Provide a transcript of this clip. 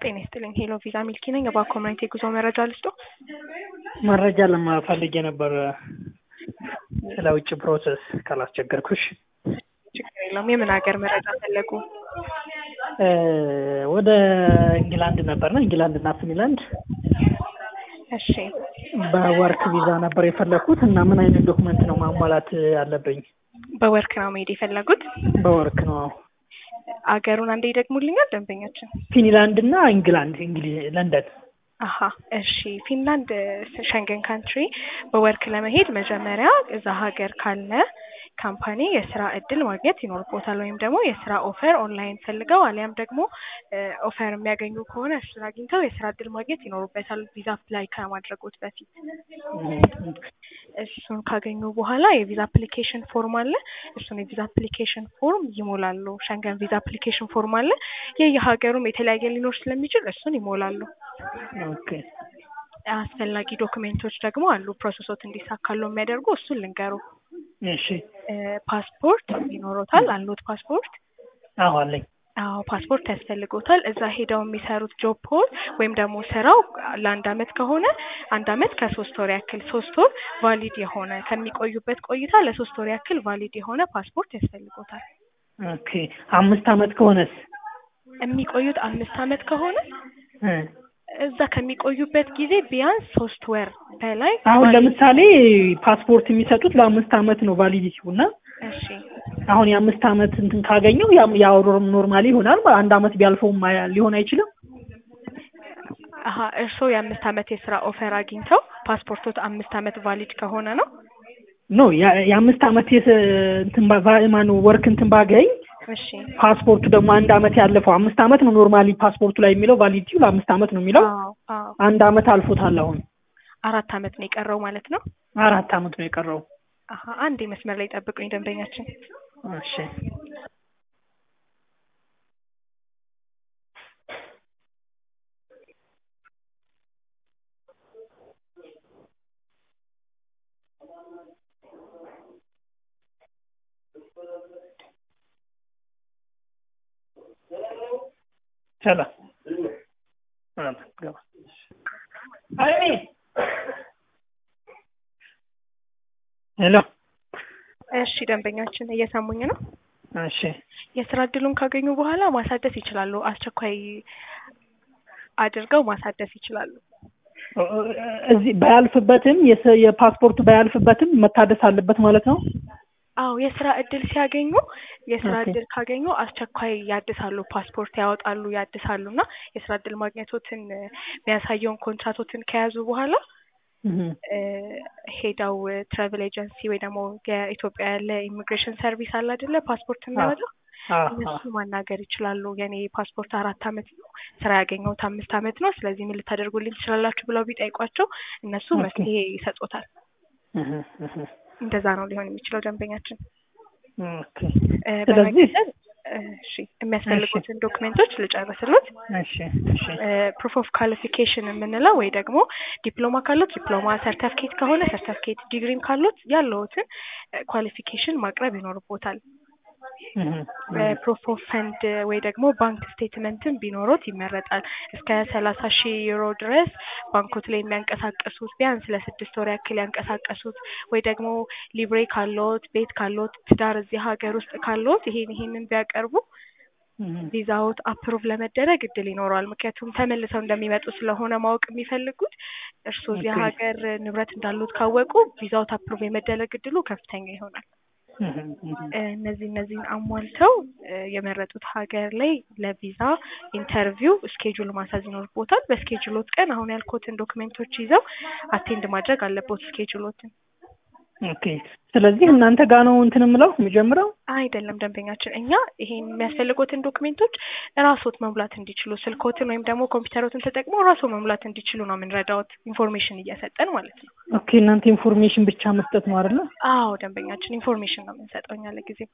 ጤና ይስጥልኝ ሄሎ ቪዛ ሚልኪ ነኝ። እባክዎ ኮሚኒቲ የጉዞ መረጃ ልስጦ? መረጃ ለማፈልግ የነበር ስለ ውጭ ፕሮሰስ ካላስቸገርኩሽ። ችግር የለውም። የምን ሀገር መረጃ ፈለጉ? ወደ ኢንግላንድ ነበርና ኢንግላንድ እና ፊንላንድ እሺ በወርክ ቪዛ ነበር የፈለግኩት እና ምን አይነት ዶክመንት ነው ማሟላት ያለብኝ? በወርክ ነው መሄድ የፈለጉት? በወርክ ነው። አገሩን አንዴ ይደግሙልኛል ደንበኛችን? ፊንላንድ እና ኢንግላንድ እንግሊዝ ለንደን አሀ እሺ ፊንላንድ ሸንገን ካንትሪ በወርክ ለመሄድ መጀመሪያ እዛ ሀገር ካለ ካምፓኒ የስራ እድል ማግኘት ይኖርቦታል። ወይም ደግሞ የስራ ኦፈር ኦንላይን ፈልገው አሊያም ደግሞ ኦፈር የሚያገኙ ከሆነ እሱን አግኝተው የስራ እድል ማግኘት ይኖሩበታል ቪዛ አፕላይ ከማድረጎት በፊት። እሱን ካገኙ በኋላ የቪዛ አፕሊኬሽን ፎርም አለ። እሱን የቪዛ አፕሊኬሽን ፎርም ይሞላሉ። ሸንገን ቪዛ አፕሊኬሽን ፎርም አለ። የየሀገሩም የተለያየ ሊኖር ስለሚችል እሱን ይሞላሉ። ኦኬ አስፈላጊ ዶክሜንቶች ደግሞ አሉ ፕሮሰሶት እንዲሳካሉ የሚያደርጉ እሱን ልንገሩ። እሺ ፓስፖርት ይኖሮታል? አሉት ፓስፖርት? አዎ አለኝ። አዎ ፓስፖርት ያስፈልጎታል። እዛ ሄደው የሚሰሩት ጆብ ፖል ወይም ደግሞ ስራው ለአንድ አመት ከሆነ አንድ አመት ከሶስት ወር ያክል ሶስት ወር ቫሊድ የሆነ ከሚቆዩበት ቆይታ ለሶስት ወር ያክል ቫሊድ የሆነ ፓስፖርት ያስፈልጎታል። ኦኬ አምስት አመት ከሆነስ? የሚቆዩት አምስት አመት ከሆነ እ እዛ ከሚቆዩበት ጊዜ ቢያንስ ሶስት ወር በላይ አሁን ቫሊድ- ለምሳሌ ፓስፖርት የሚሰጡት ለአምስት አመት ነው ቫሊዲቲው እና እሺ አሁን የአምስት አመት እንትን ካገኘው ያም- ያው ኖርማሊ ይሆናል። አንድ አመት ቢያልፈውም አያ- ሊሆን አይችልም። አሀ እርስዎ የአምስት አመት የስራ ኦፈር አግኝተው ፓስፖርቶት አምስት አመት ቫሊድ ከሆነ ነው? ኖ ያ- የአምስት አመት የስ እንትን ባ- ባ- ማነው ወርክ እንትን ባገኝ እሺ ፓስፖርቱ ደግሞ አንድ አመት ያለፈው አምስት አመት ነው ኖርማሊ ፓስፖርቱ ላይ የሚለው ቫሊዲቲው ለአምስት አመት ነው የሚለው። አዎ አዎ አንድ አመት አልፎታል። አሁን አራት አመት ነው የቀረው ማለት ነው። አራት አመት ነው የቀረው። አሀ አንዴ መስመር ላይ ጠብቁኝ ደንበኛችን። እሺ ሰላም ሰላም ገባ አይ ሄሎ እሺ ደንበኛችን እየሰሙኝ ነው። እሺ የስራ እድሉን ካገኙ በኋላ ማሳደስ ይችላሉ። አስቸኳይ አድርገው ማሳደስ ይችላሉ። እዚህ ባያልፍበትም የስ- የፓስፖርቱ ባያልፍበትም መታደስ አለበት ማለት ነው። አዎ የስራ እድል ሲያገኙ የስራ ኦኬ። እድል ካገኙ አስቸኳይ ያድሳሉ፣ ፓስፖርት ያወጣሉ፣ ያድሳሉ እና የስራ እድል ማግኘቶትን የሚያሳየውን ኮንትራቶትን ከያዙ በኋላ እህ እ ሄደው ትራቨል ኤጀንሲ ወይ ደግሞ የኢትዮጵያ ያለ ኢሚግሬሽን ሰርቪስ አለ አይደለ ፓስፖርት የሚያወጣው አዎ እነሱ ማናገር ይችላሉ። የኔ ፓስፖርት አራት አመት ነው፣ ስራ ያገኘሁት አምስት አመት ነው፣ ስለዚህ ምን ልታደርጉልኝ ትችላላችሁ ብለው ቢጠይቋቸው እነሱ ኦኬ። መፍትሄ ይሰጡታል። እህ እህ እንደዛ ነው ሊሆን የሚችለው ደንበኛችን። ኦኬ እ ስለዚህ በመቀጠል እሺ የሚያስፈልጉትን ዶክሜንቶች ልጨርስሎት። እሺ እሺ ፕሩፍ ኦፍ ኳሊፊኬሽን የምንለው ወይ ደግሞ ዲፕሎማ ካሉት ዲፕሎማ፣ ሰርተፍኬት ከሆነ ሰርተፍኬት፣ ዲግሪም ካሉት ያለውትን ኳሊፊኬሽን ማቅረብ ይኖርቦታል። እህ እህ ፕሩፍ ኦፍ ፈንድ ወይ ደግሞ ባንክ ስቴትመንትን ቢኖሮት ይመረጣል። እስከ ሰላሳ ሺህ ዩሮ ድረስ ባንኮት ላይ የሚያንቀሳቀሱት ቢያንስ ለስድስት ወር ያክል ያንቀሳቀሱት ወይ ደግሞ ሊብሬ ካሎት፣ ቤት ካሎት፣ ትዳር እዚህ ሀገር ውስጥ ካሎት ይሄን ይሄንን ቢያቀርቡ እህ ቪዛዎት አፕሩቭ ለመደረግ እድል ይኖረዋል። ምክንያቱም ተመልሰው እንደሚመጡ ስለሆነ ማወቅ የሚፈልጉት እርስዎ እዚህ ኦኬ። ሀገር ንብረት እንዳሉት ካወቁ ቪዛዎት አፕሩቭ የመደረግ እድሉ ከፍተኛ ይሆናል። እህ እህ እነዚህ እነዚህን አሟልተው እ የመረጡት ሀገር ላይ ለቪዛ ኢንተርቪው ስኬጁል ማሳዝ ይኖርቦታል። በስኬጁሎት ቀን አሁን ያልኩትን ዶክሜንቶች ይዘው አቴንድ ማድረግ አለቦት ስኬጁሎትን። ኦኬ ስለዚህ እናንተ ጋር ነው እንትን የምለው የምጀምረው። አይደለም ደንበኛችን፣ እኛ ይሄን የሚያስፈልጉትን ዶክሜንቶች ራስዎት መሙላት እንዲችሉ ስልኮትን ወይም ደግሞ ኮምፒውተሮትን ተጠቅመው ራስዎ መሙላት እንዲችሉ ነው የምንረዳዎት፣ ኢንፎርሜሽን እየሰጠን ማለት ነው። ኦኬ እናንተ ኢንፎርሜሽን ብቻ መስጠት ነው አይደለ? አዎ ደንበኛችን፣ ኢንፎርሜሽን ነው የምንሰጠው እኛ ለጊዜው